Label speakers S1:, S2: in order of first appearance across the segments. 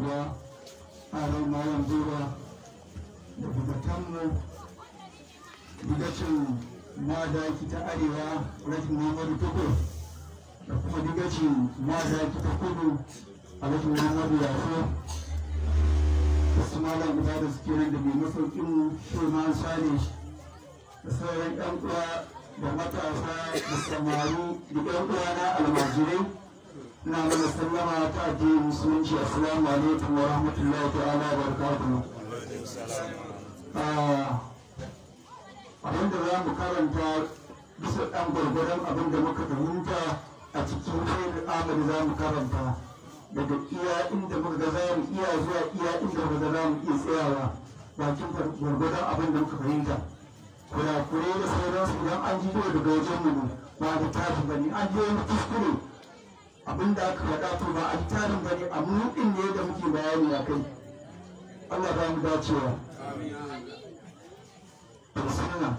S1: kuwa ƙarar malam zuwa da bukatanmu digacin madaki ta arewa rashin muhammadu tukur da kuma digacin madaki ta kudu a rashin muhammadu yaso da su malam guda da suke nan da mai masaukin shirman sani da sauran yan uwa da matasa da samari da yan uwa na almajirai na mana sallama ta addinin musulunci assalamu alaikum wa rahmatullahi ta'ala wa barakatuhu abin da za mu karanta bisa ɗan gwargwaron abin da muka fahimta a cikin shaidar amali za mu karanta daga iya inda muka ga za mu iya zuwa iya inda muka ga za mu iya tsayawa bakin gwargwadon abin da muka fahimta kurakure da sauransu idan an ji daga wajen mu ba da tashi ba ne an ji wani kuskure abin da aka faɗa to ba a tarin ba ne a muɗin ne da muke bayani a kai Allah ba mu dacewa bismillah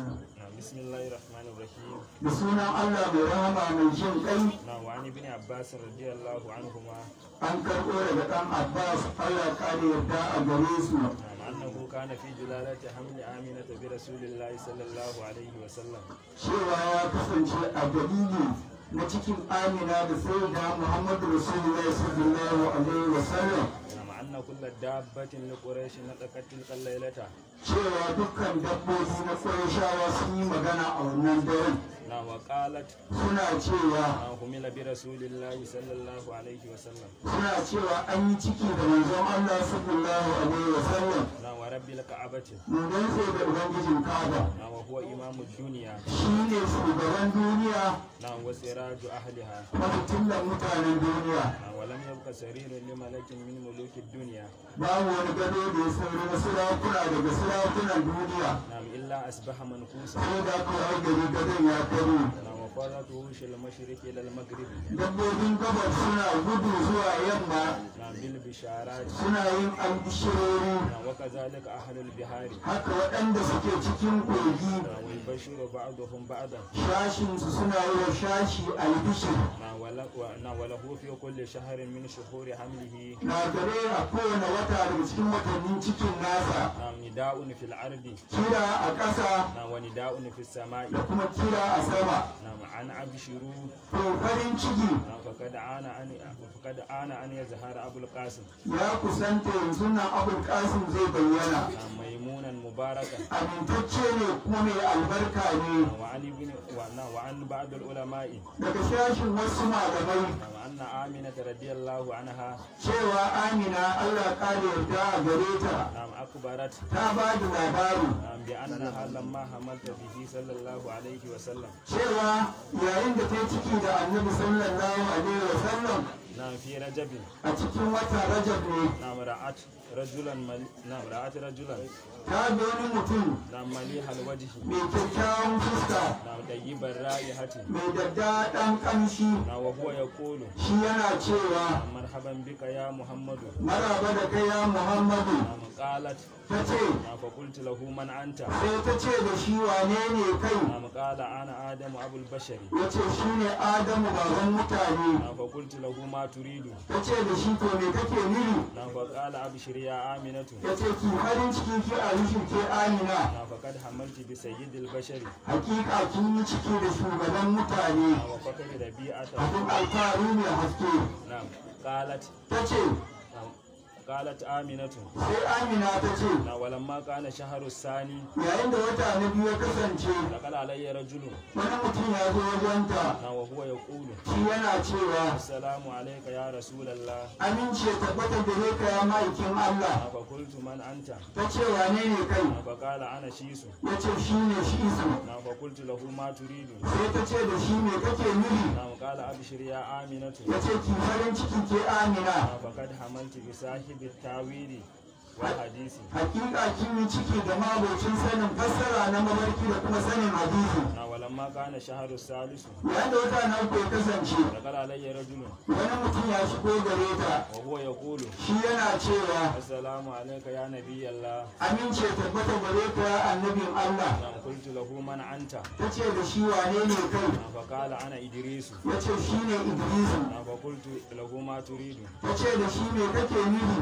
S2: بسم الله الرحمن الرحيم
S1: da sunan Allah mai rahama mai jin kai
S2: نعم وعن ابن عباس رضي الله عنهما
S1: an karɓo daga ɗan Abbas Allah ƙara yarda a gare su
S2: نعم أنه كان في جلالة حمل آمنة برسول الله صلى الله عليه وسلم
S1: cewa ya kasance a dalili na cikin amina da sai da Muhammadu Rasulullahi sallallahu alaihi wa sallam
S2: نعم أن كل دابة لقريش نطقت تلك الليلة
S1: cewa dukkan dabbobi na Qurayshawa sun yi magana a wannan daren
S2: نعم وقالت
S1: suna cewa
S2: نعم حمل برسول الله صلى الله عليه وسلم
S1: suna cewa an yi ciki da manzon Allah sallallahu alaihi wa sallam
S2: نعم ورب الكعبة
S1: mun sai da ubangijin Kaaba
S2: نعم وهو إمام الدنيا
S1: shine shugaban duniya
S2: نعم وسراج أهلها
S1: mafitillan mutanen duniya
S2: نعم ولم يبق سرير لملك من ملوك الدنيا
S1: babu wani gado da ya sauri na sarakuna daga sarakunan duniya
S2: نعم إلا أصبح منكوسا
S1: sai da aka wai gari gadon ya karo
S2: نعم وفرت وحوش المشرق إلى المغرب
S1: dabbobin gabar suna gudu zuwa yamma
S2: نعم بالبشارات
S1: suna yin albishirori
S2: نعم وكذلك أهل البحار
S1: haka waɗanda suke cikin kogi
S2: نعم ويبشر بعضهم بعضا
S1: shashinsu suna yi wa shashi albishir
S2: نعم وله, و- نعم وله في كل شهر من شهور حمله
S1: na gare a kowane wata daga cikin watannin cikin nasa
S2: نعم نداء في الأرض
S1: kira a ƙasa
S2: نعم ونداء في السماء
S1: da kuma kira a sama
S2: نعم عن أبشروا
S1: to farin ciki
S2: نعم فقد آن أن فقد آن أن يظهر أبو القاسم
S1: ya kusanta yanzu nan abul kasim zai bayyana
S2: نعم ميمونا مباركا
S1: amintacce ne kuma mai albarka ne
S2: نعم وعن ابن و- وعن بعض العلماء
S1: daga shashin wasu malamai
S2: نعم أن آمنة رضي الله عنها
S1: cewa amina allah ƙara yarda a gare ta
S2: نعم أخبرت
S1: ta ba da labari
S2: نعم بأنها لما حملت به صلى الله عليه وسلم
S1: cewa yayin da ta yi ciki da annabi sallallahu alaihi wa sallam
S2: نعم في رجب
S1: a cikin wata rajab ne
S2: نعم رأت رجلا مل... نعم رأت رجلا
S1: ta ga wani mutum
S2: نعم مليح الوجه
S1: mai kyakkyawan fuska
S2: نعم طيب الرائحة
S1: mai daddaɗan ƙamshi
S2: نعم وهو يقول
S1: shi yana cewa
S2: مرحبا بك يا محمد
S1: maraba da kai ya muhammadu
S2: نعم قالت
S1: ta ce
S2: نعم فقلت له من أنت
S1: sai ta ce da shi wane ne kai
S2: نعم قال أنا آدم أبو البشر
S1: ya ce shi ne adamu baban mutane
S2: نعم فقلت له ما تريد
S1: ta ce da shi to me kake nuni
S2: نعم فقال أبشر يا آمنة
S1: ya ce ki farin ciki ki a rishin ke amina
S2: نعم فقد حملت بسيد البشر
S1: hakika kin yi ciki da shugaban mutane
S2: نعم وفقد ربيعته
S1: abin alfaru mai haske
S2: نعم قالت
S1: ta ce
S2: نعم قالت آمنة
S1: sai amina ta ce
S2: نعم ولما كان شهر الثاني
S1: yayin da wata na biyu ya kasance
S2: دخل علي رجل
S1: wani mutum ya zo wajenta
S2: نعم وهو يقول
S1: shi yana cewa
S2: السلام عليك يا رسول الله
S1: amince tabbata gare ka ya ma'aikin Allah
S2: نعم فقلت من أنت
S1: ta ce wane ne kai
S2: نعم فقال أنا شيس
S1: ya ce shi ne shi isu
S2: نعم فقلت له ما تريد
S1: sai ta ce da shi me kake nuni
S2: نعم قال أبشر يا آمنة
S1: ya ce ki farin ciki ke amina
S2: نعم فقد حملت بصاحب التاويل والحديث
S1: hakika kin yi ciki da mabocin sanin fassara na mabarki da kuma sanin hadisi
S2: نعم ولما كان شهر الثالث
S1: yayin da wata na uku ya kasance
S2: دخل علي رجل
S1: wani mutum ya shigo gare ta
S2: وهو يقول
S1: shi yana cewa
S2: السلام عليك يا نبي الله
S1: amince tabbata gare ka ya annabin Allah
S2: نعم قلت له من أنت
S1: ta ce da shi wane ne kai
S2: نعم فقال أنا إدريس
S1: ya ce shi ne Idrisu
S2: نعم فقلت له ما تريد
S1: ta ce da shi me kake nufi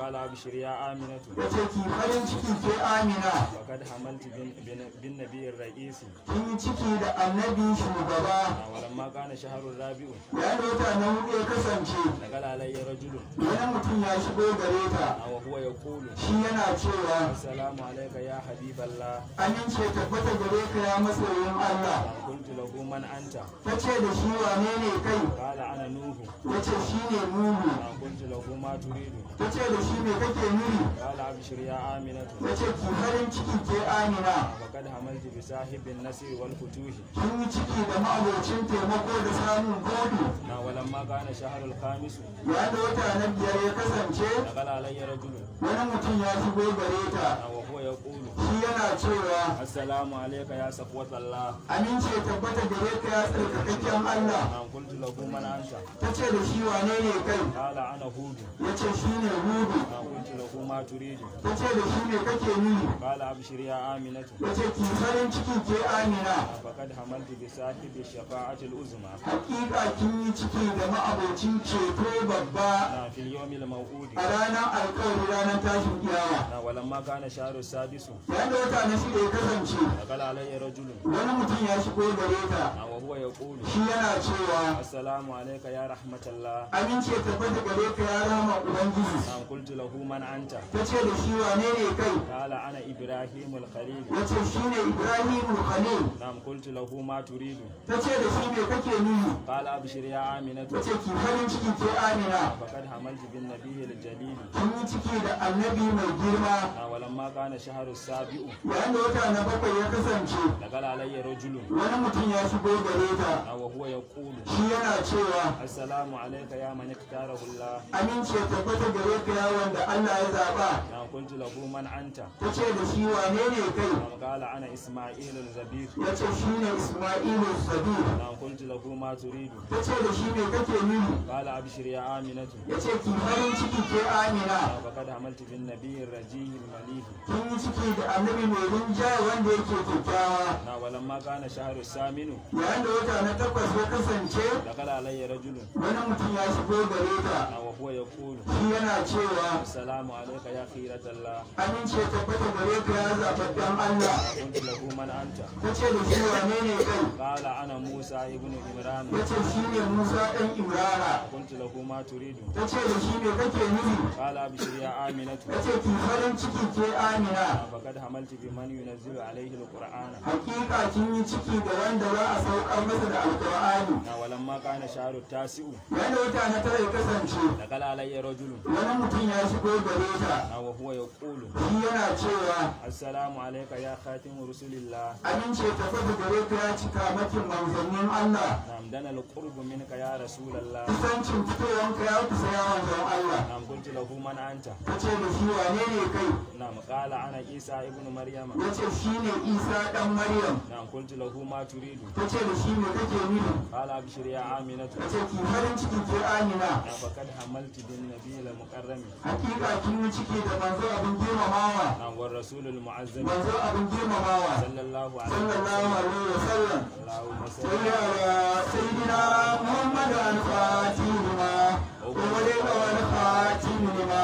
S2: قال أبشر يا آمنة
S1: ya ce ki farin ciki ke amina
S2: وقد حملت بن- بن- بالنبي الرئيس
S1: kin yi ciki da annabi shugaba
S2: ولما كان شهر الرابع
S1: yayin da wata na hudu ya kasance
S2: دخل علي رجل
S1: wani mutum ya shigo gare ta
S2: وهو يقول
S1: shi yana cewa
S2: السلام عليك يا حبيب الله
S1: amince tabbata gare ka ya masoyin Allah
S2: قلت له من أنت
S1: ta ce da shi wane ne kai
S2: قال أنا نوح
S1: ya ce shi ne nuhu
S2: قلت له ما تريد
S1: ta ce da shi me kake nuni
S2: قال أبشر يا آمنة
S1: ya ce ki farin ciki ke amina
S2: وقد حملت بصاحب النصر والفتوح
S1: kin yi ciki da ma'abocin taimako da samun godu
S2: ولما كان شهر الخامس
S1: yayin da wata na biyar ya kasance
S2: دخل علي رجل
S1: wani mutum ya shigo gare ta
S2: وهو يقول
S1: shi yana cewa
S2: السلام عليك يا صفوة الله
S1: amince tabbata gare ka ya tsarkakakken Allah
S2: نعم قلت له من أنت
S1: ta ce da shi wane ne kai
S2: قال أنا هود
S1: ya ce shi ne hudu
S2: نعم قلت له ما تريد
S1: ta ce da shi me kake nuni
S2: قال أبشر يا آمنة
S1: ya ce ki farin ciki ke amina
S2: فقد حملت بصاحب الشفاعة العظمى
S1: hakika kin yi ciki da ma'abocin ceto babba
S2: نعم في اليوم الموعود
S1: a ranar alkawari ranar tashin kiyama
S2: نعم ولما كان شهر السادس
S1: yayin da wata na shida ya kasance
S2: دخل علي رجل
S1: wani mutum ya shigo gare ta
S2: نعم وهو يقول
S1: shi yana cewa
S2: السلام عليك يا رحمة الله
S1: amince tabbata gare ka ya rama ubangiji
S2: نعم قلت له من أنت
S1: ta ce da shi wane ne kai
S2: قال أنا إبراهيم الخليل
S1: ya ce shi ne ibrahimu khalil
S2: نعم قلت له ما تريد
S1: ta ce da shi me kake nuni
S2: قال أبشر يا آمنة
S1: ta ce ki farin ciki ke amina
S2: فقد حملت بالنبي الجليل
S1: kin yi ciki da annabi mai girma
S2: نعم ولما كان شهر السابع
S1: yayin da wata na bakwai ya kasance
S2: دخل علي رجل
S1: wani mutum ya shigo gare ta
S2: نعم وهو يقول
S1: shi yana cewa
S2: السلام عليك يا من اختاره الله
S1: amince tabbata gare ka ya wanda Allah ya zaba
S2: نعم قلت له من أنت
S1: ta ce da shi wane ne kai
S2: نعم قال أنا إسماعيل الزبير
S1: ya ce shi ne Ismailu Sabir
S2: نعم قلت له ما تريد
S1: ta ce da shi me kake nuni
S2: قال أبشر يا آمنة
S1: ya ce ki farin ciki ke amina
S2: نعم فقد حملت بالنبي الرجيه المليح
S1: kin yi ciki da annabi mai rinjaye wanda yake kyakkyawa
S2: نعم ولما كان شهر الثامن
S1: yayin da wata na takwas ya kasance
S2: دخل علي رجل
S1: wani mutum ya shigo gare ta
S2: نعم وهو يقول
S1: shi yana cewa
S2: السلام عليك يا خيرة الله
S1: amince tabbata gare ka ya zababben Allah
S2: قلت له من أنت
S1: ta ce da shi wane ne kai
S2: قال أنا موسى ابن عمران
S1: ya ce shi ne Musa ɗan Imrana
S2: قلت له ما تريد
S1: ta ce da shi me kake nufi
S2: قال أبشر يا آمنة
S1: ya ce ki farin ciki ke amina
S2: فقد حملت بمن ينزل عليه القرآن
S1: hakika kin yi ciki da wanda za a saukar masa da alkur'ani
S2: ولما كان شهر التاسع
S1: yayin da wata na tara ya kasance
S2: دخل علي رجل
S1: wani mutum ya shigo gare ta
S2: وهو يقول
S1: shi yana cewa
S2: السلام عليك يا خاتم رسول الله
S1: amince tabbata gare ka ya cika makin manzannin Allah
S2: نعم دنا القرب منك يا رسول الله
S1: kusancin fitowanka ya kusa ya manzan Allah
S2: نعم قلت له من أنت
S1: ta ce da shi wane ne kai
S2: نعم قال أنا عيسى ابن مريم
S1: ya ce shi ne Isa ɗan Maryam
S2: نعم قلت له ما تريد
S1: ta ce da shi me kake nufi
S2: قال أبشر يا آمنة
S1: ta ce ki farin ciki ke amina
S2: نعم فقد حملت بالنبي المكرم
S1: hakika kin yi ciki da manzo abin girmamawa
S2: نعم والرسول المعزم
S1: manzo abin girmamawa
S2: صلى الله عليه
S1: sallallahu
S2: وسلم
S1: alaihi wa sallam
S2: اللهم صل
S1: صل على سيدنا محمد الفاتح لما أغلق والخاتم لما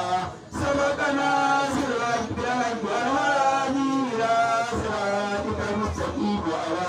S1: سبقنا سرك بالحق والهادي إلى صراطك المستقيم وعلى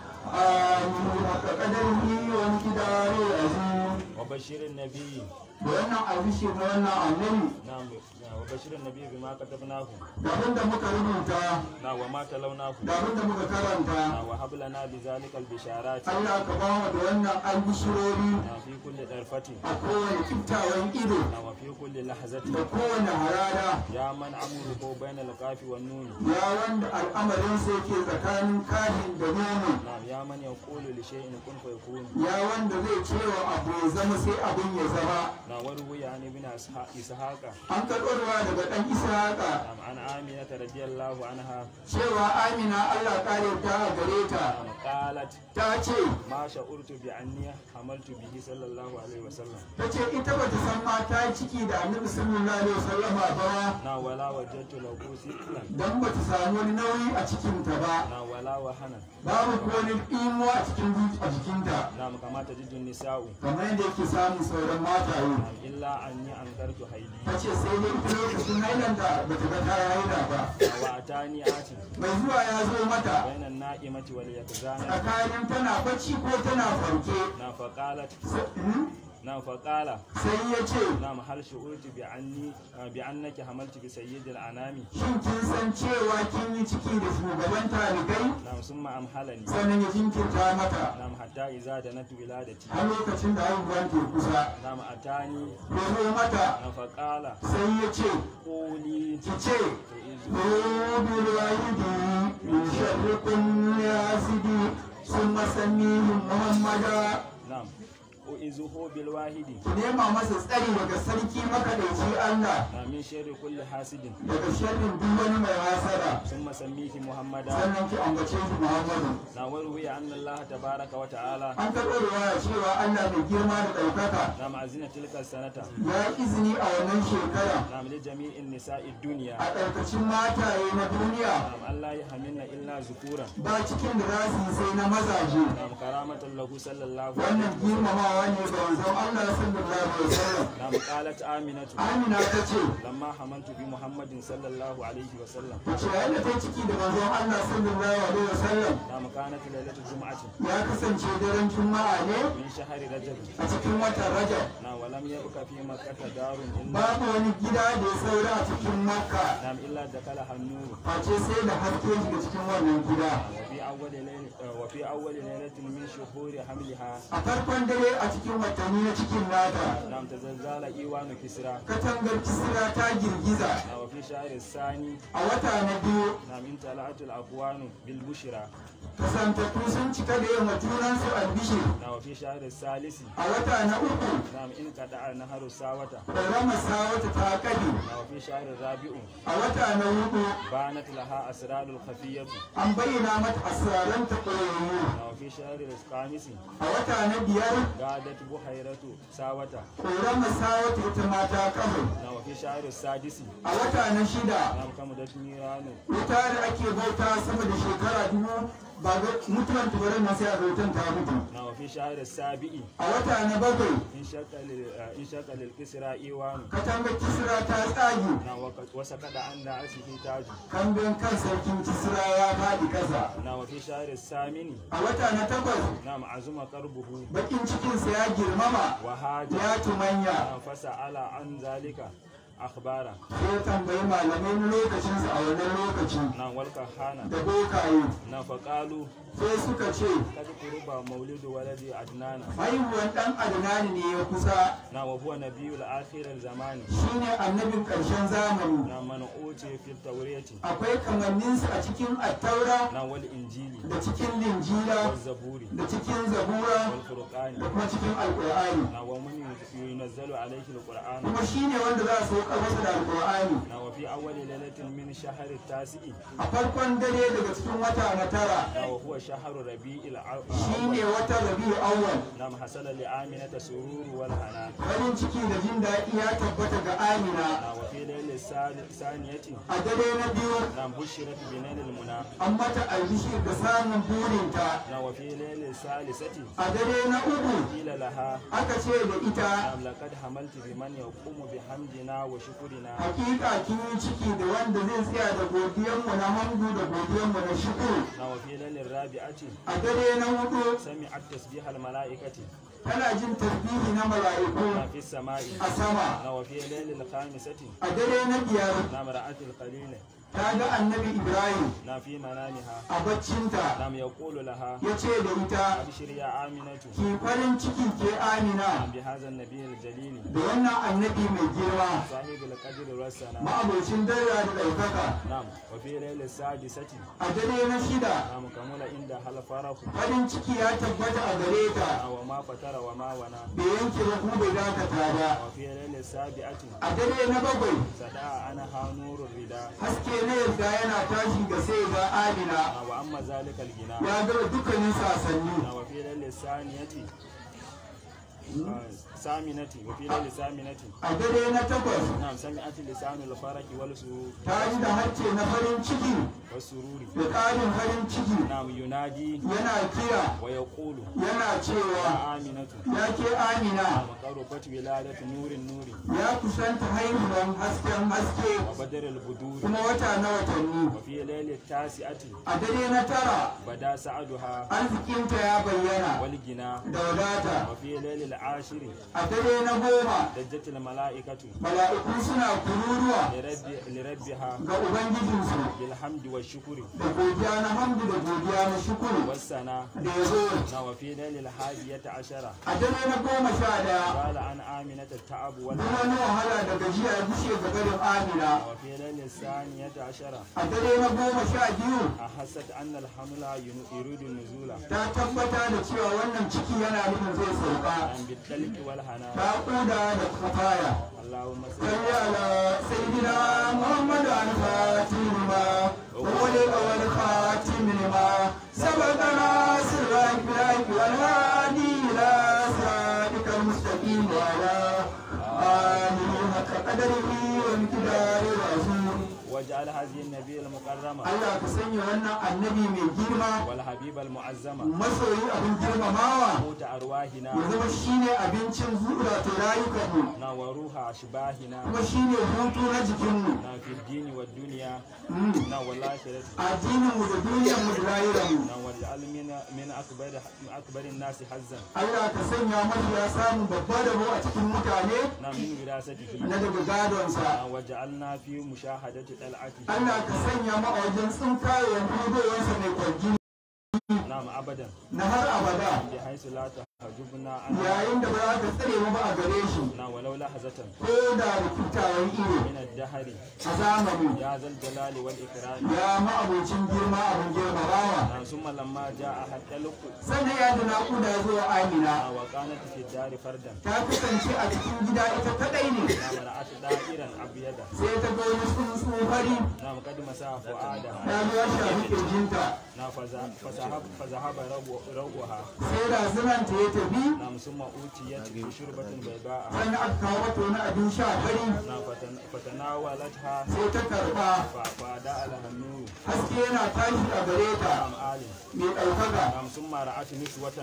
S1: آله حق قدره وامتداره العظيم
S2: وبشر النبي
S1: wannan abishin na wannan annabi
S2: نعم وبشر النبي بما كتبناه
S1: da abin da muka rubuta
S2: نعم وما تلوناه
S1: da abin da muka karanta
S2: نعم وهب لنا بذلك البشارات
S1: Allah ka ba mu da wannan albishirori
S2: نعم في كل طرفة
S1: a kowane kiftawan ido
S2: نعم وفي كل لحظة
S1: da kowane harara
S2: يا من أمره بين القاف والنون
S1: ya wanda al'amarinsa yake tsakanin kafin da nono
S2: نعم يا من يقول لشيء كن فيكون
S1: ya wanda zai cewa abu ya zama sai abin ya zama
S2: نعم وروي عن ابن إسحاق إسحاق
S1: an karɓarwa daga ɗan ishaƙa
S2: نعم عن آمنة رضي الله عنها
S1: cewa amina allah ƙare ta a gare ta
S2: نعم قالت
S1: ta ce
S2: ما شعرت بأني حملت به صلى الله عليه وسلم
S1: ta ce ita ba ta san ma ta yi ciki da annabi sallallahu alaihi wasallama ba
S2: نعم ولا وجدت له ثقلا
S1: dan ba ta samu wani nauyi a cikinta ba
S2: نعم ولا وهنا
S1: babu ko wani imuwa a cikin zuci- a jikinta
S2: نعم كما تجد النساء
S1: kamar yadda yake samun sauran mataye
S2: نعم إلا أني أنكرت حيلي
S1: ta ce sai dai ita lokacin hailanta ba ta ga ta haila ba
S2: وأتاني آتي
S1: mai zuwa ya zo mata
S2: بين النائمة واليقظان
S1: tsakanin tana bacci ko tana farke
S2: نعم فقالت
S1: Sai- hmm?
S2: نعم فقال
S1: sai ya ce
S2: نعم هل شعرت بأني بأنك حملت بسيد الأنام
S1: shin kin san cewa kin yi ciki da shugaban talibai
S2: نعم ثم أمهلني
S1: sannan ya jinkirta mata
S2: نعم حتى إذا دنت ولادتي
S1: har lokacin da haihuwan ke kusa
S2: نعم أتاني
S1: ya zo mata
S2: نعم فقال
S1: sai ya ce
S2: قولي
S1: ki ce بالوالد من شر كل حاسد ثم سميهم محمدا
S2: نعم أعزه بالواحد
S1: ki nema masa tsari daga sarki makadaici Allah
S2: نعم من شر كل حاسد
S1: daga sharrin duk wani mai hasara
S2: ثم سميه محمدا
S1: sannan ki ambace shi Muhammadu
S2: نعم وروي أن الله تبارك وتعالى
S1: an karɓo riwaya cewa Allah mai girma da ɗaukaka
S2: نعم أذن تلك السنة
S1: ya yi izini a wannan shekara
S2: نعم لجميع النساء الدنيا
S1: a ɗaukacin mataye na duniya
S2: نعم ألا يحملن إلا ذكورا
S1: ba cikin da za su yi sai na mazaje
S2: نعم كرامة له صلى الله عليه
S1: wannan
S2: وسلم
S1: girmamawa ne ga wanzan Allah sallallahu alaihi wasallam
S2: نعم قالت آمنة
S1: Amina ta ce
S2: لما حملت بمحمد صلى الله عليه وسلم
S1: ta ce yayin da ta yi ciki da manzon Allah sallallahu alaihi wasallam
S2: نعم كانت ليلة الجمعة
S1: ya kasance daren juma'a ne
S2: من شهر رجب
S1: a cikin watan Rajab
S2: نعم ولم يبق في مكة دار إلا
S1: babu wani gida da ya saura a cikin Makka
S2: نعم إلا دخلها النور
S1: face sai da haske shiga cikin wannan gida
S2: وفي أول ليلة وفي أول ليلة من شهور حملها
S1: a farkon dare a cikin watanni na cikin nata
S2: نعم تزلزل إيوان كسرى
S1: katangar kisra ta girgiza
S2: نعم وفي شهر الثاني
S1: a wata na biyu
S2: نعم امتلأت الأكوان بالبشرى
S1: kasantattu sun cika da yawan junansu albishir
S2: نعم وفي شهر الثالث
S1: a wata na uku
S2: نعم انقطع نهر الساوة
S1: ƙoramar sawata ta kade
S2: نعم وفي شهر الرابع
S1: a wata na hudu
S2: بانت لها أسرار الخفية
S1: an bayyana mata asiraranta ƙoyayyu
S2: نعم وفي شهر الخامس
S1: a wata na biyar
S2: غادت بحيرة ساوة
S1: ƙoramar sawata ita ma ta kafe
S2: نعم وفي شهر السادس
S1: a wata na shida
S2: نعم كمدت نيران
S1: wuta da ake bauta sama da shekara dubu ba ga mutuwan tubarin na sai a bautan ta mutu
S2: نعم وفي شهر السابع
S1: a wata na bakwai
S2: انشق لل- آه، انشق للكسرى إيوان
S1: katangar kisra ta tsage
S2: نعم وك- وسقط عن رأسه تاج
S1: kambin kan sarkin kisra ya faɗi ƙasa
S2: نعم وفي شهر الثامن
S1: a wata na takwas
S2: نعم عزم قربه
S1: bakin cikinsa ya girmama
S2: وهاج
S1: ya tumanya
S2: نعم فسأل عن ذلك أخبارا
S1: sai ya tambayi malamai na lokacinsa a wannan lokaci
S2: نعم والكهانة
S1: da bokaye
S2: نعم فقالوا
S1: sai suka ce
S2: قد قرب مولد ولد عدنان
S1: haihuwan ɗan adnani ne ya kusa
S2: نعم وهو نبي الآخر الزمان
S1: shine annabin ƙarshen zamani
S2: نعم من أوتي في التوراة
S1: akwai kamanninsa a cikin attaura
S2: نعم والإنجيل
S1: da cikin linjila
S2: والزبور
S1: da cikin zabura
S2: والفرقان
S1: da kuma cikin alƙur'ani
S2: نعم ومن ينزل عليه القرآن
S1: kuma shine wanda za a sauka masa da alƙur'ani
S2: نعم وفي أول ليلة من شهر التاسع
S1: a farkon dare daga cikin wata na tara
S2: نعم وهو شهر ربيع
S1: shine
S2: الأول
S1: wata rabi'u awwal
S2: نعم حصل لآمنة سرور والهنا
S1: farin ciki da jin daɗi ya tabbata ga amina
S2: نعم وفي ليلة الثانية
S1: a dare na biyu
S2: نعم بشرت بنيل المنى
S1: an mata albishir da samun burinta
S2: نعم وفي ليلة الثالثة
S1: a dare na uku
S2: قيل لها
S1: aka ce da ita
S2: نعم لقد حملت بمن يقوم بحمدنا وشكرنا
S1: hakika kin yi ciki da wanda zai tsaya da godiyanmu na hamdu da godiyanmu na shukuru
S2: نعم وفي ليلة الرابعة
S1: a dare na hudu
S2: سمعت تسبيح الملائكة
S1: tana jin tasbihi na mala'iku
S2: نعم في السماء
S1: a sama
S2: نعم وفي ليلة الخامسة
S1: a dare na biyar
S2: نعم رأت القليل
S1: ta ga annabi ibrahim
S2: نعم في منامها
S1: a baccinta
S2: نعم يقول لها
S1: ya ce da ita
S2: أبشر يا آمنة
S1: ki farin ciki ke amina
S2: نعم بهذا النبي الجليل
S1: da wannan annabi mai girma
S2: صاحب القدر والسنة
S1: ma'abocin dara da ɗaukaka
S2: نعم وفي ليلة السادسة
S1: a dare na shida
S2: نعم كمل عندها الفرح
S1: farin ciki ya tabbata a gare ta
S2: نعم وما فتر وما ونا
S1: bai yanke ba kuma bai dakata ba
S2: وفي ليلة السابعة
S1: a dare na bakwai
S2: سدع عنها نور الرداء
S1: haske na yarda yana tashi ga sai ga amina
S2: نعم وأما ذلك الغناء
S1: ya gama dukkanin sasanni
S2: نعم وفي ليلة الثانية saminati wa fi laili saminati
S1: a dare na takwas
S2: na'am sami'ati lisanul faraki wal su
S1: ta ji da harce na farin ciki
S2: wasururi
S1: da ƙarin farin ciki
S2: na'am yunadi
S1: yana kira
S2: wa yaqulu
S1: yana cewa
S2: ya aminatu
S1: ya ke amina
S2: na'am qarubat wiladatu nurin nuri
S1: ya kusanta haihuwan hasken haske
S2: wa badrul buduri
S1: kuma wata na watanni
S2: wa fi laili tasi'ati
S1: a dare na tara
S2: bada sa'aduha
S1: arzikinta ya bayyana
S2: wal gina
S1: da wadata
S2: wa fi laili ashiri
S1: a dare na goma
S2: dajjatil mala'ikatu
S1: mala'iku suna kururuwa
S2: lirabbi lirabbiha
S1: ga ubangijinsu
S2: bil hamdi wa shukri
S1: da godiya na hamdu da godiya na shukuru
S2: was sana
S1: da yabo
S2: na wa fi laili hadiyata ashara
S1: a dare na goma sha daya
S2: qala an aminata ta'abu wal
S1: duk wani wahala da gajiya ya gushe ga garin amina
S2: wa fi laili saniyata ashara
S1: a dare na goma sha biyu
S2: أحست أن الحمل يريد النزول
S1: ta tabbata da cewa wannan ciki yana nufin zai sauka
S2: عن بالدلك والهنا
S1: ta kuda da kafaya
S2: اللهم صل
S1: صل على سيدنا محمد الفاتح لما وولد والخاتم لما سبقنا سرك بلاك والهادي الى صراطك المستقيم وعلى آله حق قدره وامتداره العظيم
S2: واجعل هذه النبي المكرمة
S1: Allah ka sanya wannan annabi mai girma
S2: والحبيب المعزمة
S1: masoyi abin girmamawa
S2: موت أرواحنا
S1: ya zama shine abincin zuwa ta rayukanmu
S2: نا وروح أشباهنا
S1: kuma shine hutu na jikinmu
S2: نا في الدين والدنيا
S1: Mm.
S2: نا والآخرة
S1: addininmu da duniyarmu da rayuwarmu
S2: نا واجعل من من أكبر من أكبر الناس حزا
S1: Allah ka sanya mafiya samun babba da a cikin mutane
S2: نا من وراثته
S1: na daga gadonsa
S2: نا واجعلنا في مشاهدة طلعته
S1: Allah ka sanya mu a wajen tsinkayen hudowarsa mai kwanji
S2: نعم أبدا
S1: na har abada
S2: بحيث لا تحجبنا عنه
S1: yayin da ba za ka tsare mu ba a gare shi
S2: نا ولو لحظة
S1: ko da rukutawan ido
S2: من الدهر
S1: a zamani
S2: يا ذا الجلال والإكرام
S1: ya ma'abocin girma abin girmamawa
S2: نعم ثم لما جاء الطلق
S1: sannan ya da naƙuda ya zo wa amina
S2: وكانت في الدار فردا
S1: ta kasance a cikin gida ita kadai ne
S2: نعم رأت دائرا أبيضا
S1: sai ta ga wani tsuntsu fari
S2: نعم قد مسا فؤادها
S1: ya zo ya shafi kirjinta
S2: نعم فذهب فذهب فذهب رو- روحها
S1: sai razunanta ya tafi
S2: نعم ثم أوتيت بشربة بيضاء
S1: sannan aka kawo mata wani abin sha fari
S2: نعم فتن- فتناولتها
S1: sai ta karba
S2: ف- فأداء لها النور
S1: haske yana tashi a gare ta
S2: نعم آل
S1: mai ɗaukaka
S2: نعم ثم رأت نسوة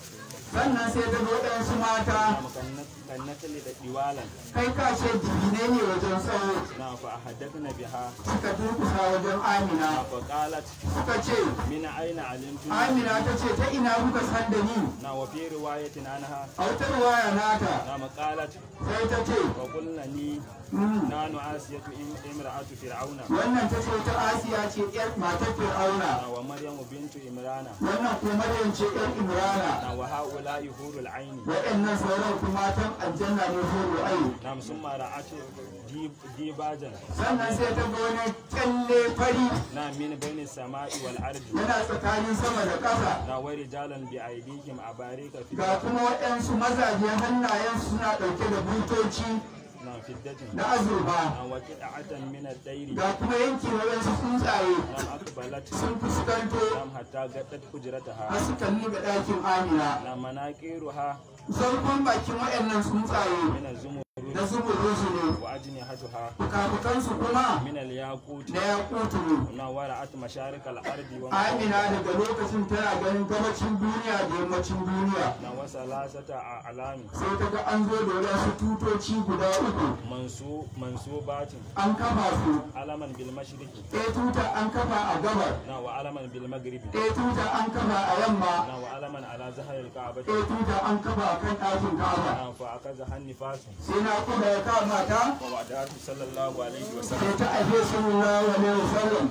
S1: sannan sai ta ga waɗansu mata
S2: نعم كالنت- كالنتل ديوالا
S1: kai ka ce jibine ne wajen tsawo
S2: نعم فأحدثن بها
S1: suka durkusa wajen amina
S2: نعم فقالت
S1: suka ce
S2: من أين علمتم
S1: amina ta ce ta ina kuka san da ni
S2: نعم وفي رواية عنها
S1: a wata ruwaya nata
S2: نعم قالت
S1: sai ta ce
S2: وقلنا لي
S1: "Mm,
S2: نحن آسية إم- امرأة فرعون
S1: wannan ta ce ta asiya ce yar matar fir'auna
S2: ومريم بنت إمران
S1: wannan kuma maryam ce yar imrana
S2: وهؤلاء حور العين
S1: waɗannan sauran kuma matan aljanna ne horo ai
S2: نعم ثم رأت ديب- ديباجا
S1: sannan sai ta ga wani kyalle fari
S2: نعم من بين السماء والأرض
S1: yana tsakanin sama da ƙasa
S2: نعم ورجالا بأيديهم أباريك في
S1: ga kuma waɗansu mazaje hannayen suna ɗauke da butoci
S2: نعم في الدجن
S1: na azurfa
S2: نعم وقطعة من الدير
S1: ga kuma yanki waɗansu tsuntsaye
S2: نعم أقبلت
S1: sun fuskanto
S2: نعم حتى قدت حجرتها
S1: har su kalli ga ɗakin amina
S2: نعم مناكيرها
S1: zarkon bakin waɗannan tsuntsaye
S2: من الزمرد
S1: na zumurusu ne
S2: وأجنحتها
S1: fukafukansu kuma
S2: من الياقوت
S1: na yakutu ne
S2: نعم ورأت مشارق الأرض
S1: amina
S2: ومغربها
S1: daga lokacin tana ganin gabacin duniya da yammacin duniya
S2: نعم وثلاثة أعلام
S1: sai ta ga an zo da wadansu tutoci guda uku
S2: منسوب منسوبات
S1: an kafa su
S2: علما بالمشرق
S1: ɗaya tuta an kafa a gabar
S2: نعم وعلما بالمغرب
S1: ɗaya tuta an kafa a yamma
S2: نعم وعلما على زهر الكعبة
S1: ɗaya tuta an kafa a kan ɗakin ka'aba
S2: نعم فأخذها النفاس
S1: sai na kuma ya kama ta
S2: ووعدته صلى الله عليه وسلم
S1: sai ta aje sallallahu alaihi wasallam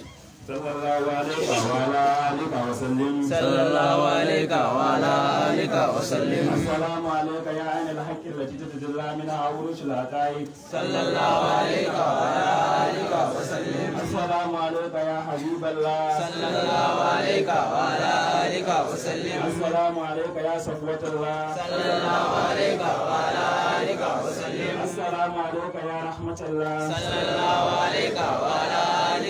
S2: صلى الله عليه وعلى آله وسلم
S3: صلى الله عليك وعلى آلك وسلم
S2: السلام عليك يا عين الحق التي تتجلى منها عروش الحقائق
S3: صلى الله عليك وعلى آلك وسلم
S2: السلام عليك يا حبيب الله
S3: صلى الله عليك وعلى آلك وسلم
S2: السلام عليك يا صفوة الله
S3: صلى الله عليك وعلى آلك وسلم
S2: السلام عليك يا رحمة الله
S3: صلى الله عليك وعلى آلك وسلم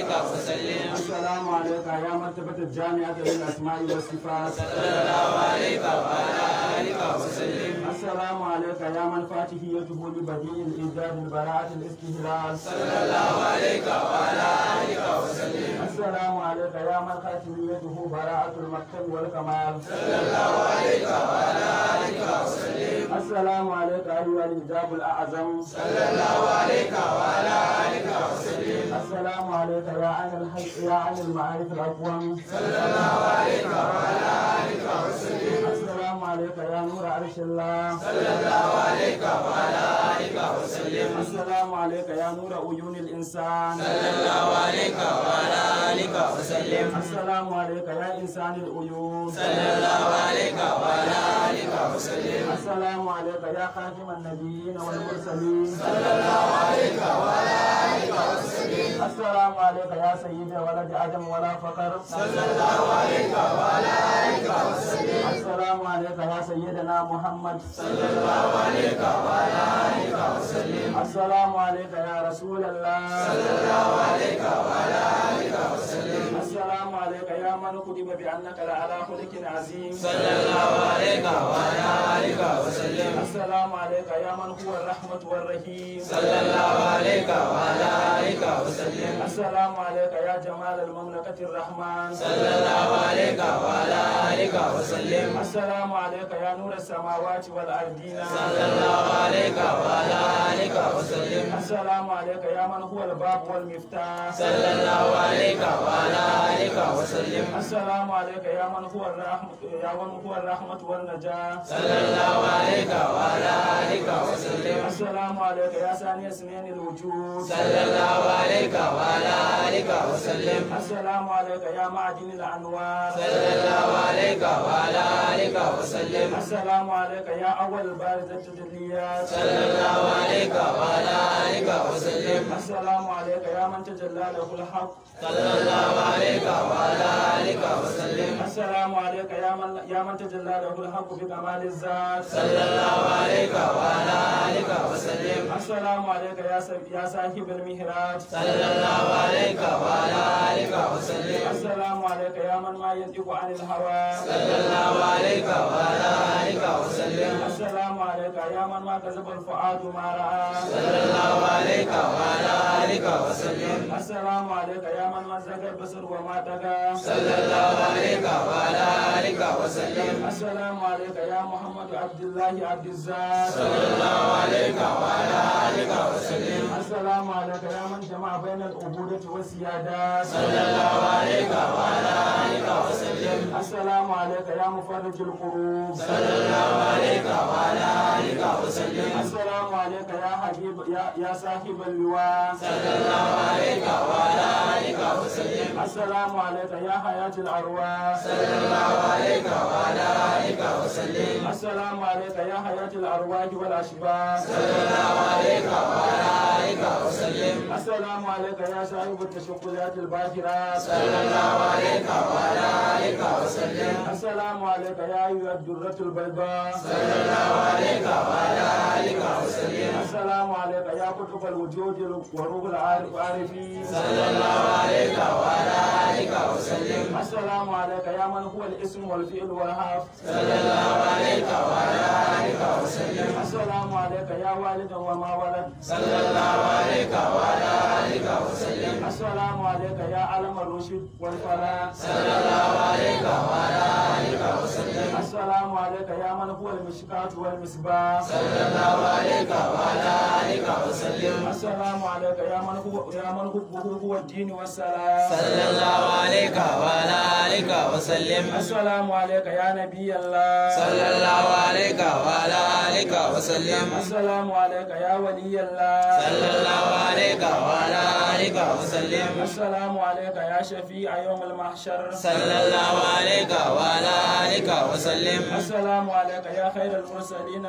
S3: وسلم
S2: السلام عليك يا مرتبة الجامعة للأسماء والصفات
S3: صلى الله عليك وعلى آلك وسلم
S2: السلام عليك يا من فاتحيته لبديع الإيجاد البراءة الاستهلال
S3: صلى الله عليك وعلى آلك وسلم
S2: السلام عليك يا من خاتميته براءة المكتب والكمال
S3: صلى الله عليك وعلى آلك وسلم
S2: السلام عليك أيها الإجاب الأعظم
S3: صلى الله عليك وعلى آلك وسلم
S2: السلام عليك يا عين الحي يا عين المعارف الأقوم
S3: صلى الله عليك وعلى آلك وسلم
S2: السلام عليك يا نور عرش الله
S3: صلى الله عليك وعلى آلك وسلم
S2: السلام عليك يا نور عيون الإنسان
S3: صلى الله عليك وعلى آلك وسلم
S2: السلام عليك يا إنسان العيون
S3: صلى الله عليك وعلى آلك وسلم
S2: السلام عليك يا خاتم النبيين والمرسلين
S3: صلى الله عليك وعلى آلك وسلم
S2: السلام عليك يا سيدي ولد آدم ولا فقر
S3: صلى الله عليك وعلى آلك وسلم
S2: السلام عليك يا سيدنا محمد
S3: صلى الله عليك وعلى آلك وسلم
S2: السلام عليك يا رسول الله
S3: صلى الله عليك وعلى آلك وسلم
S2: السلام عليك يا من كتب بأنك لعلى خلق عظيم
S3: صلى الله عليك وعلى آلك وسلم
S2: السلام عليك يا من هو الرحمة والرحيم
S3: صلى الله عليك وعلى آلك وسلم
S2: السلام عليك يا جمال المملكة الرحمن
S3: صلى الله عليك وعلى آلك وسلم
S2: السلام عليك يا نور السماوات والأرضين
S3: صلى الله عليك وعلى آلك وسلم
S2: السلام عليك يا من هو الباب والمفتاح
S3: صلى الله عليك وعلى آلك وسلم
S2: السلام عليك يا من هو الرحمة يا من هو الرحمة والنجاة
S3: صلى الله عليك وعلى آلك وسلم
S2: السلام عليك يا ثاني سنين الوجود
S3: صلى الله عليك وعلى آلك وسلم
S2: السلام عليك يا معدن الأنوار
S3: صلى الله عليك وعلى آلك وسلم
S2: السلام عليك يا أول بارز التجليات
S3: صلى الله عليك وعلى آلك وسلم
S2: السلام عليك يا من تجلى له الحق
S3: صلى الله عليك وعلى آلك وسلم
S2: السلام عليك يا من يا من تجلى له الحق بكمال الذات
S3: صلى الله عليك وعلى آلك وسلم
S2: السلام عليك يا س- يا صاحب المهراج
S3: صلى الله عليك وعلى آلك وسلم
S2: السلام عليك يا من ما ينطق عن الهوى
S3: صلى الله عليك وعلى آلك وسلم
S2: السلام عليك يا من ما كذب الفؤاد ما رأى
S3: صلى الله عليك وعلى آلك وسلم
S2: السلام عليك يا من مزق البصر وما طغى
S3: صلى الله عليك وعلى آلك وسلم
S2: السلام عليك يا محمد عبد الله عبد الزاد
S3: صلى الله عليك وعلى آلك وسلم
S2: السلام عليك يا من جمع بين العبودة والسيادات
S3: صلى الله عليك وعلى آلك وسلم
S2: السلام عليك يا مفرج القلوب
S3: صلى الله عليك وعلى آلك وسلم
S2: السلام عليك يا حبيب يا يا صاحب اللواء
S3: صلى الله عليك وعلى آلك وسلم
S2: السلام عليك يا حياة الأرواح
S3: صلى الله عليك وعلى آلك وسلم
S2: السلام عليك يا حياة الأرواح والأشباح
S3: صلى الله عليك وعلى آلك وسلم
S2: السلام عليك يا صاحب التشكلات الباكرات
S3: صلى الله عليك وعلى آلك وسلم
S2: السلام عليك يا أيها الدرة البيضاء
S3: صلى الله عليك وعلى آلك وسلم
S2: السلام عليك يا قطب الوجود وروح العارفين
S3: صلى الله عليك وعلى آلك وسلم
S2: السلام عليك يا من هو الاسم والفعل والحرف
S3: صلى الله عليك وعلى آلك وسلم
S2: السلام عليك يا والد وما ولد
S3: صلى الله عليك وعلى آلك وسلم
S2: السلام عليك يا علم الرشد والفلاح
S3: صلى الله عليك وعلى آلك وسلم
S2: السلام عليك يا من هو المشكاة والمصباح
S3: صلى الله عليك وعلى آلك وسلم
S2: السلام عليك يا من هو يا من حبه هو الدين والسلام
S3: صلى الله عليك وعلى آلك وسلم
S2: السلام عليك يا نبي الله
S3: صلى الله عليك وعلى آلك وسلم
S2: السلام عليك يا ولي الله
S3: صلى الله عليك وعلى آلك وسلم
S2: السلام عليك يا شفيع يوم المحشر
S3: صلى الله عليك وعلى آلك وسلم
S2: السلام عليك يا خير المرسلين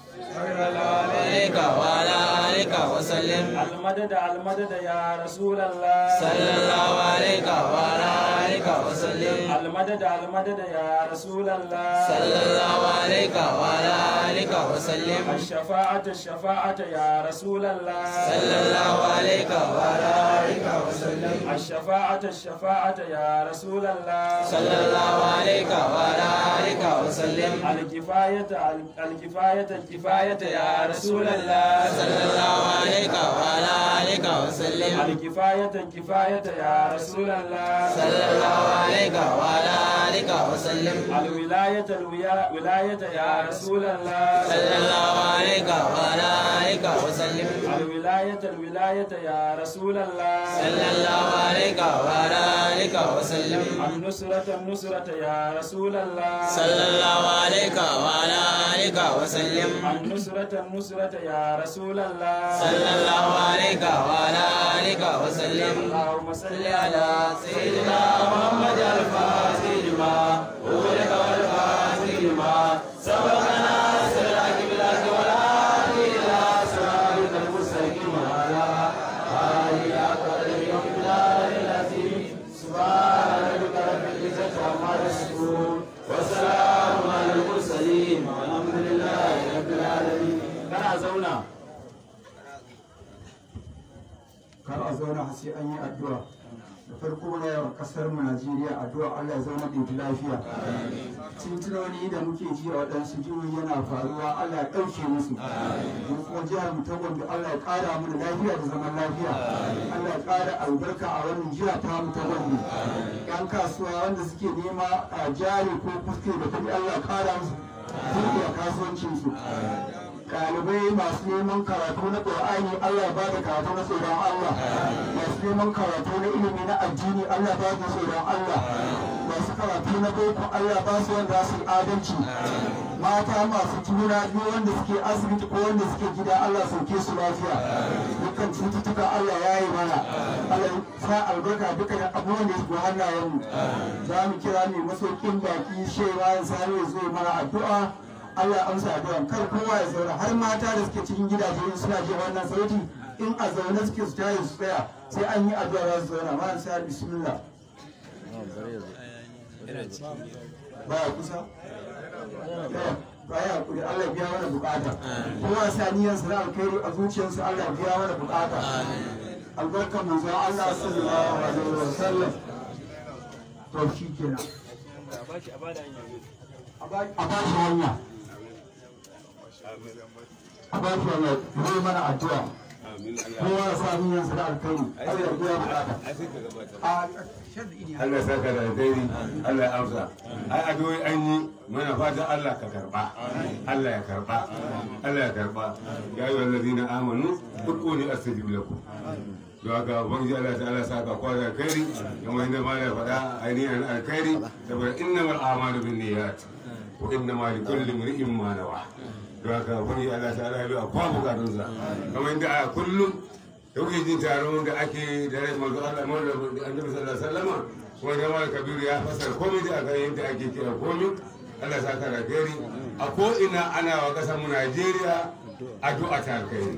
S3: عليك وعلى آلك وسلم
S2: المدد المدد يا رسول الله
S3: صلى الله عليك وعلى آلك وسلم
S2: المدد المدد يا رسول الله
S3: صلى الله عليك وعلى آلك وسلم
S2: الشفاعة الشفاعة يا رسول الله
S3: صلى الله عليك وعلى آلك وسلم
S2: الشفاعة الشفاعة يا رسول الله
S3: صلى الله عليك وعلى آلك وسلم
S2: الكفاية الكفاية الكفاية يا رسول الله
S3: صلى الله عليك وعلى آلك وسلم
S2: الكفاية الكفاية يا رسول الله
S3: صلى الله عليك وعلى آلك وسلم
S2: الولاية الويا- ولاية يا رسول الله
S3: صلى الله عليك وعلى آلك وسلم
S2: الولاية الولاية يا رسول الله
S3: صلى الله عليك وعلى آلك وسلم
S2: النصرة النصرة يا رسول الله
S3: صلى الله عليك وعلى آلك وسلم
S2: النصرة النصرة يا رسول الله
S3: صلى الله عليك وعلى آلك وسلم
S2: اللهم صل
S3: صل على سيدنا محمد الفاتح لما أغلق والفاتح لما سبقنا سراك بالله والهادي إلى صراطك المستقيم وعلى آله قدر يوم الدار العظيم سبحان ربك رب العزة عما يصفون وسلام على المرسلين والحمد لله رب العالمين
S2: kana zauna
S1: kar a zauna har sai an yi addu'a da farko muna yawan kasar mu Najeriya addu'a Allah ya zauna da ita lafiya tuntunoni da muke ji a waɗansu jihohi yana faruwa Allah ya ɗauke musu mun kuma jihar mu ta Gombe Allah ya ƙara mana lafiya da zaman lafiya Allah ya ƙara albarka a wannan jiha ta mu ta Gombe yan kasuwa wanda suke nema a jari ko fuske da kuɗi Allah ya ƙara musu buɗe kasuwancin su ɗalibai masu neman karatu na ƙur'ani Allah ba da karatu na tsoron Allah masu neman karatu na ilimi na addini Allah ba da tsoron Allah masu karatu na boko Allah ba su wanda su yi adalci mata masu juna biyu wanda suke asibiti ko wanda suke gida Allah sauke su lafiya dukkan cututtuka Allah ya yi mana Allah ya sa albarka dukkan abubuwan da suke hannayen mu za mu kira mai masaukin baki shewa ya sani ya zo mana addu'a Allah ya amsa addu'a kar kowa ya zauna har mata da suke cikin gidaje in suna jin wannan sauti in a zaune suke su tayi su tsaya sai an yi addu'a za su zauna ma sai bismillah baya kusa baya hakuri Allah ya biya mana bukata kowa sa niyyar sa na alkhairi a zuciyarsa Allah ya biya mana bukata albarkar manzo Allah sallallahu alaihi wasallam to shi kenan
S2: a bashi a bada hanyar
S1: a ba shi hanya a ba shi hanya zai mana addu'a kowa ya sa niyyar sa da alkhairi Allah ya biya bukata a
S4: Allah ya saka da alheri Allah ya amsa ai addu'o'i an yi muna fatan Allah ka karba Allah ya karba Allah ya karba ya ayyuhal ladina amanu ud'uni astajib lakum don haka ubangiji Allah ta'ala saka kwa da alkhairi kamar inda ma ya faɗa ainihin alkhairi saboda innamal a'malu binniyat wa innamal likulli imrin ma nawa don haka ubangiji Allah ta'ala ya bi a kwa bukatunsa kamar inda a kullum da kuke jin taron da ake da rai manzo Allah mu da annabi sallallahu alaihi wasallam kuma da mal kabiru ya fasar komai da aka yadda ake kira komai Allah ya saka da gari a ko ina ana wa kasar mu Najeriya addu'a ta alkhairi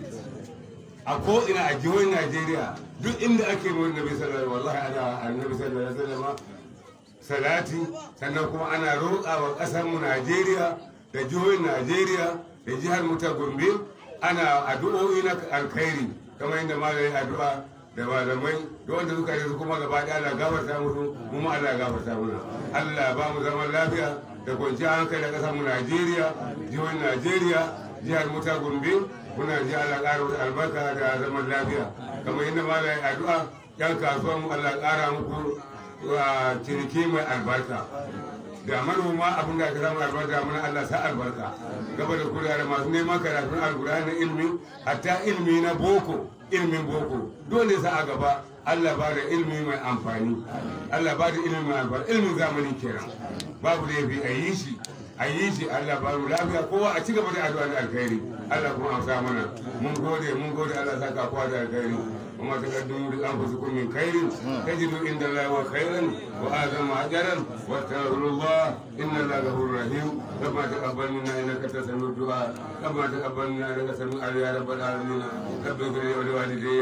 S4: a ko ina a jihohin Najeriya duk inda ake mu annabi sallallahu alaihi wallahi ana annabi sallallahu alaihi wasallam salati sannan kuma ana roƙa wa kasar mu Najeriya da jihohin Najeriya da jihar mu ta Gombe ana addu'o'i na alkhairi kamar yadda malamin addu'a da malamai da wanda suka yi su kuma gaba ɗaya Allah gafarta musu mu ma Allah gafarta muna Allah ba mu zaman lafiya da kwanciyar hankali da ƙasar mu Najeriya jihohin Najeriya jihar mu ta Gombe muna ji Allah ƙara musu albarka da zaman lafiya kamar yadda malamin addu'a yan kasuwan mu Allah ƙara muku wa ciniki mai albarka da manoma abin da aka samu albarka muna Allah sa albarka gaba da kula da masu neman karatun alkur'ani ilmi hatta ilmi na boko ilmin boko dole sa a gaba Allah ba da ilmi mai amfani Allah ba da ilmi mai amfani ilmin zamani kenan babu laifi a yi shi a yi shi Allah ba mu lafiya kowa a ci gaba da addu'a da alkhairi Allah kuma amsa mana mun gode mun gode Allah saka kowa da alkhairi وما تقدموا لانفسكم من خير تجدوا عند الله خيرا واعظم اجرا واستغفروا الله ان الله غفور رحيم ربنا تقبل منا انك انت الدعاء ربنا تقبل منا انك سميع يا رب العالمين رب اغفر لي ولوالدي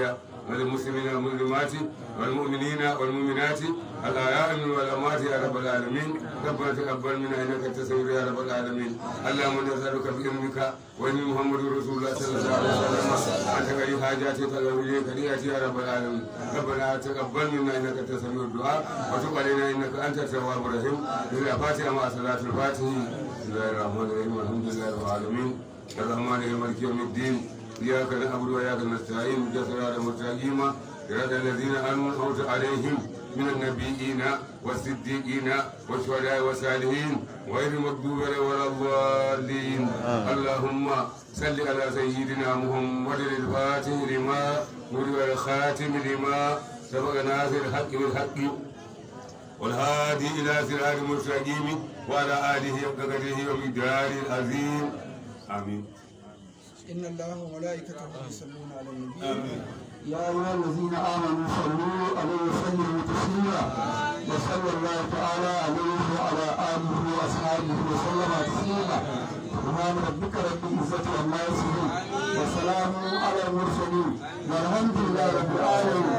S4: وللمسلمين والمسلمات والمؤمنين والمؤمنات الآياء من والأموات يا رب العالمين ربنا تقبل منا إنك أنت السميع يا رب العالمين اللهم نسألك بعلمك وإن محمد رسول الله صلى الله عليه وسلم أن تقضي حاجاتك الأولية كرياتي يا رب العالمين ربنا تقبل منا إنك أنت السميع الدعاء وتب علينا إنك أنت التواب الرحيم الفاتحة مع صلاة الفاتح بسم الله الرحمن الرحيم الحمد لله رب العالمين الرحمن الرحيم مالك يوم الدين إياك نعبد وإياك نستعين اهدنا الصراط المستقيم صراط الذين أنعمت عليهم من النبيين والصديقين والشهداء والصالحين غير المغضوب عليهم ولا الضالين اللهم صل على سيدنا محمد الفاتح لما ولد الخاتم لما سبق ناصر الحق بالحق والهادي إلى صراط المستقيم وعلى آله وقدره ومقداره العظيم آمين
S3: إن الله وملائكته يصلون على النبي
S1: يا أيها الذين آمنوا صلوا عليه وسلموا تسليما وصلى الله تعالى عليه وعلى آله وأصحابه وسلم تسليما سبحان ربك رب العزة عما يصفون وسلام على المرسلين والحمد لله رب العالمين